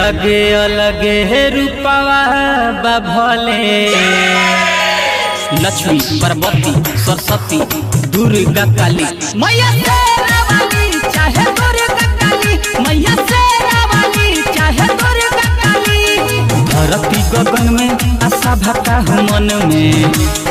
अलगे अलगे रूपवा बा भले लक्ष्मी पार्वती सरस्वती दुर्गा काली मैया शेरा वाली चाहे दुर्गा काली मैया शेरा वाली चाहे दुर्गा काली धरती गगन में आशा भका मन में